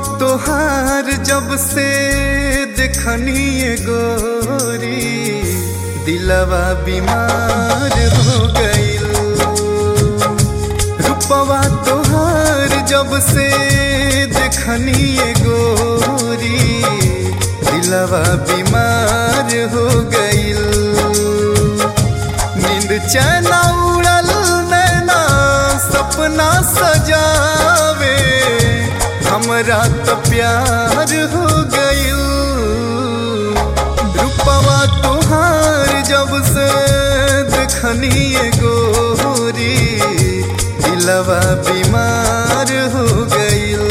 तोहार जब से देखनी ये गोरी दिलवा बीमार हो गईल रूपवा तोहार जब से देखनी ये गोरी दिलवा बीमार हो गईल नींद चैना उड़ल नैना सपना सजावे हमरा तो प्यार हो गईल रूपवा तोहार जब से देखनी ये गोरी दिलवा बीमार हो गईल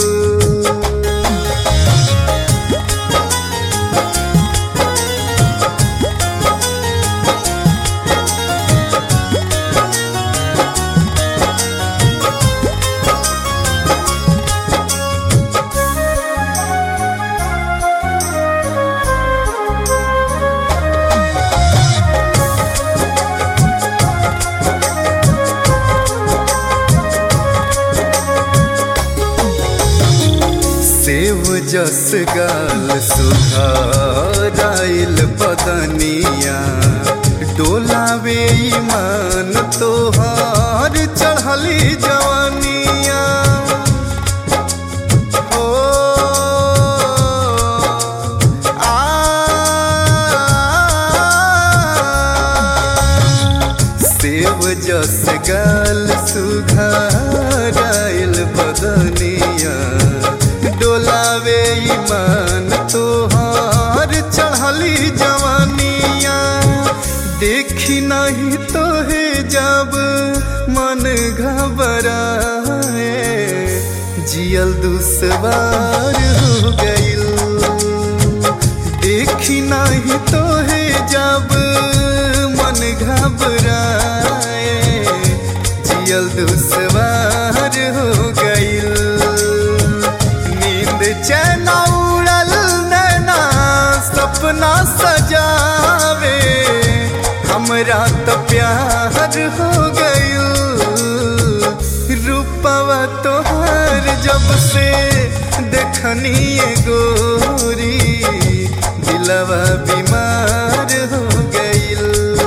सेव जस गाल सुधाराइल बदनिया डोलावे ईमान तोहार चढ़ली जवानिया ओ आ सेव जस गाल सुधाराइल बदनिया डोलावे ईमान तोहार चढ़ली जवानिया देखी नहीं तो है जब मन घबराए जियल दुसवार हो गईल देखी नहीं तो है जब मन घबराए जियल दुसवार हो गईल नींद चैना उड़ल नैना सपना सजावे हमरा तो प्यार हो गईल रूपवा तोहार जब से देखनी ये गोरी दिलवा बीमार हो गईल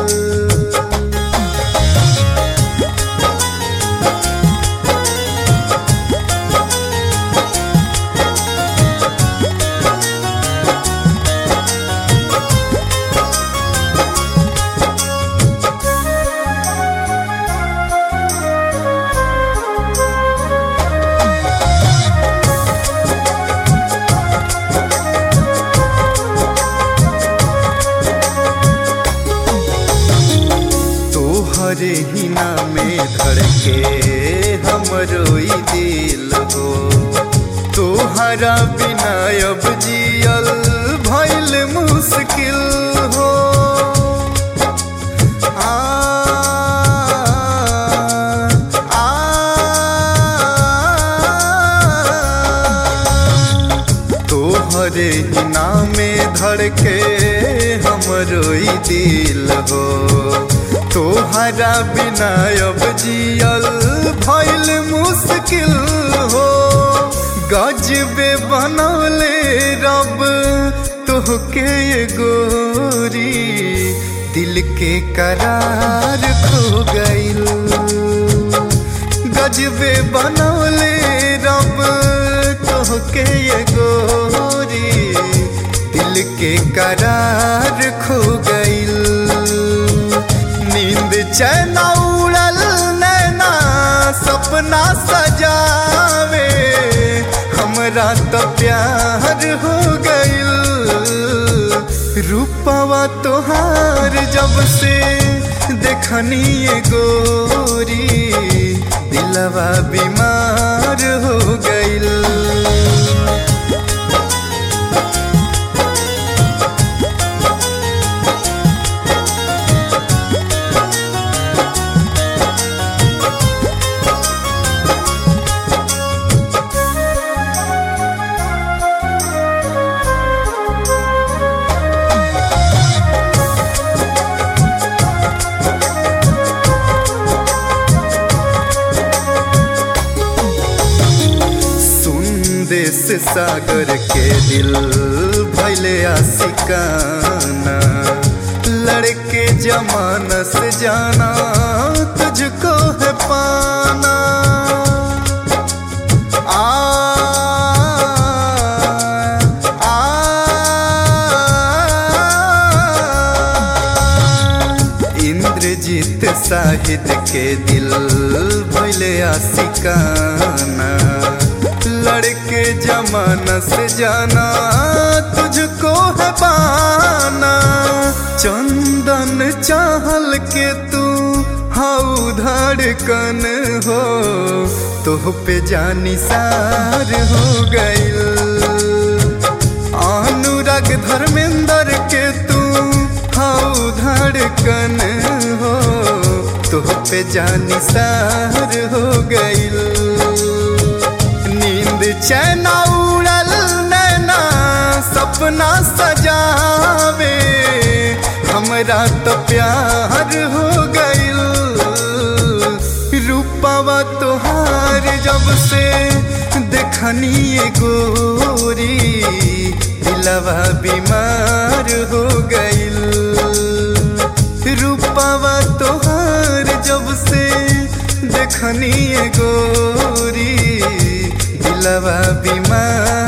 तोहरे ही में धड़के हमरो ई दिल हो तोहरा बिना अब जियल भइल मुश्किल हो आ, आ, तोहरे ही में धड़के हमरो ई दिल हो तोहरा बिना अब जियल भइल मुश्किल हो गजबे बनौले रब तोहके ये गोरी दिल के करार खो गईल गजबे बनौले रब तोहके ये गोरी दिल के करार खो गईल नींद चैना उड़ल नैना सपना सजावे हमरा तो प्यार हो गईल रूपवा तोहार जब से देखनी ये गोरी दिलवा बीमार हो गईल सागर के दिल भैले आशिकाना लड़के जमाना से जाना तुझको है पाना आ, आ, इंद्रजीत साहिद के दिल भैले आशिकाना लड़के जमाना से जाना तुझको है पाना चंदन चाहल के तू हाउ धड़कन हो तोह पे जानी सार हो गइल अनुराग धर्मेंद्र के तू हाउ धड़कन हो तोह पे जानी सार हो गइल नींद चैन उड़ल नैना सपना सजावे हमरा तो प्यार हो गइल रूपवा तोहार जब से देखनी गोरी दिलवा बीमार हो गइल रूपवा तोहार जब से देखनी गोरी दिलवा बीमार